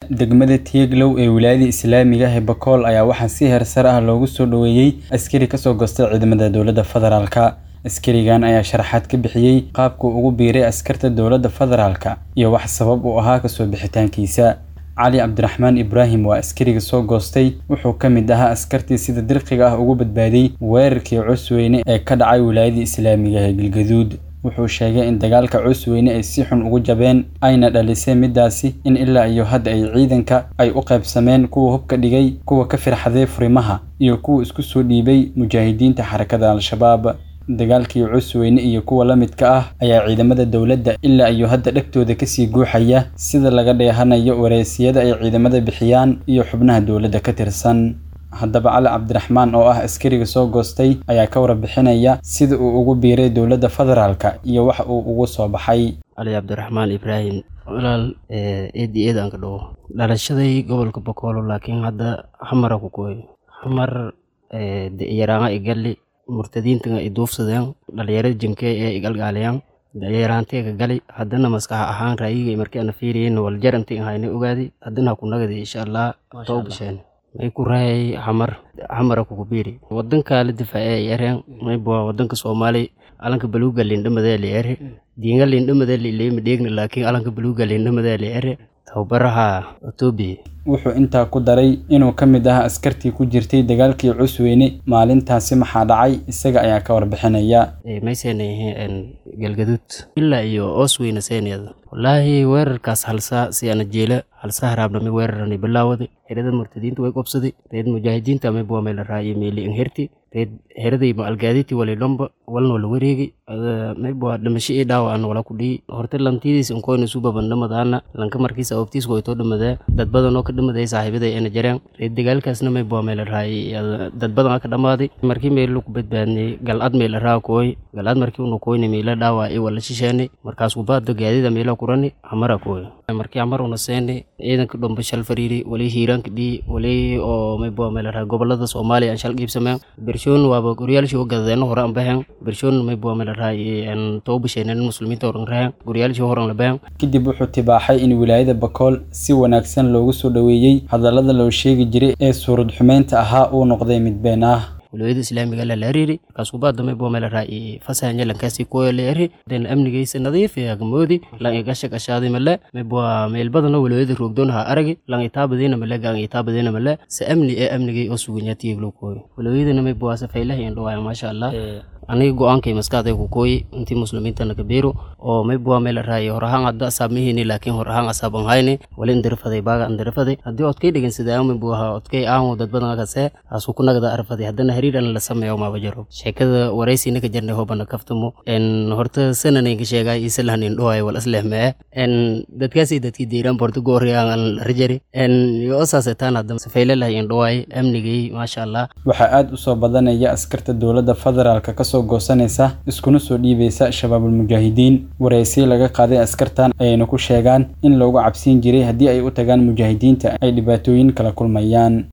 degmada Tieglow ee wilaayada Islaamiga ah ee Bakool ayaa waxaa si heersar ah loogu soo dhoweeyay askari ka soo goostay ciidamada dowladda federaalka. Askarigan ayaa sharaxaad ka bixiyay qaabka uu ugu biiray askarta dowladda federaalka iyo wax sabab u ahaa kasoo bixitaankiisa. Cali Cabdiraxmaan Ibraahim waa askariga soo goostay wuxuu ka mid ahaa askartii sida dirqiga ah uga badbaaday weerarkii Cusweyne ee ka dhacay wilaayada Islaamiga ah ee Galgaduud. Wuxuu sheegay in dagaalka Cusweyne ay si xun ugu jabeen ayna dhalisay midaasi in ilaa iyo hadda ay ciidanka ay u qaybsameen kuwa hubka dhigay, kuwa ka firxaday furimaha, iyo kuwa isku soo dhiibay mujaahidiinta xarakada Al-Shabaab. Dagaalkii Cusweyne iyo kuwa la midka ah ayaa ciidamada dowladda ilaa iyo hadda dhagtooda kasii guuxaya sida laga dheehanayo wareysiyada ay ciidamada bixiyaan iyo xubnaha dowladda ka tirsan. Haddaba Cali Cabdiraxmaan oo ah askariga soo goostay ayaa ka warbixinaya sida uu ugu biiray dowladda federaalka iyo waxa uu ugu soo baxay. cali cabdiraxmaan ibraahim walaal eed iyo eed aan ka dhawo dhalashaday gobolka bokoolo laakiin hadda xamara ku kooy xamar yaraanga igali murtadiinta i duufsadeen dhalinyarada jinkee ee igalgaaliyaan yaraantee ka gali haddana maskax ahaan ra'yiga markii ana fiiriyen waljar intii ahayna ogaadi haddana ku nagadi insha allah too bisheen may ku raayay xamar xamara kugu biiri wadanka la difaace yareen may bua wadanka soomaali alanka baluuga lindhamadee la ere diinga lindhamadee la ileema dheegna laakiin alanka baluuga lindhamadee la ere tababaraha etoobiya Wuxuu intaa ku daray inuu ka mid ahaa askartii ku jirtay dagaalkii Cusweyne maalintaasi maxaa dhacay isaga ayaa ka warbixinaya. may seenayeen galgaduud ilaa iyo oos weyna seeneeda wallaahi weerarkaas halsaa si ana jeela halsaa haraabnami weerarani bilaawada herada murtadiinta way qobsaday reed mujaahidiinta may bua meel raayo meeli inherti reed heraday ma algaaditi wali lomba walna wala wareegi may bua dhimasho ii dhaawacan wala ku dhihi horte lantidiis inkoyna isu babandhamadaana lanka markiisa oobtiis waytoo dhamadee dad badan oo ka dhamaday saaxiibaday ena jareen reed dagaalkaasna may bua meel raayay dad badan aa ka dhamaaday markii meelo ku badbaadnay galcad meel raa kooy galcad markii unu kooyna meela dhaawac ii wala shisheenay markaas kubaada gaadida meela kurani hamara kooy markii hamar una seenay ciidanka dhomba shal fariiri wali hiiraanka dhii wali oo may bua meel raa gobolada soomaaliya aan shal qiibsameen bershoon waaba goryaalshii u gadadeeno hore aan baxeen bershoon may bua meel raa aan too bisheeneen muslimiinta horan raheen goryaalshii horan la baxeen Kadib wuxuu tibaaxay in wilaayada Bakool si wanaagsan loogu soo dhoweeyay hadallada loo sheegi jiray ee suurad xumeynta ahaa uu noqday mid been ah. wilaayada islaamiga la laariiri markaas kubaada may bua meel raa fasahan lankaasi kooya la eri den amnigaysa nadiif ee agmoodi lan igasha gashaadi male may bua meel badano wilaayada roogdoon ha aragi lan itaabadiina male gang itaabadiina male se amni ee amnigay oo suganyaatiyaglo kooyo wilaayadana may bua safaylaha iyo dhawaaya maasha allah aniga go-aankay maskaxday ku kooyi intii muslimiintana kabiiro oo may bua meel raayo hor ahaan hadda asaab mihini laakiin hor ahaan asaab an hayni wali indirifaday baaga indirifaday haddii odkay dhigan sidaa may bua odkay aan dad badan akase asu ku nagada arfaday haddana hariir an la sameeyo maaba jaro sheekada waraysina ka jarnay hoobana kaftamo en horta sananayga sheegaa isalahan indhowaay wal aslehmee en dadkaasi dadkii deyraan borto goori aan rajari en yo osaasetaan hadda safaylalah indhowaay amnigay maasha allah Waxaa aad u soo badanaya askarta dowladda federaalka ka soo goosanaysa iskuna soo dhiibaysa shabaabul mujaahidiin wareysi laga qaaday askartan ayayna ku sheegaan in loogu cabsiin jiray haddii ay u tagaan mujaahidiinta ay dhibaatooyin kala kulmayaan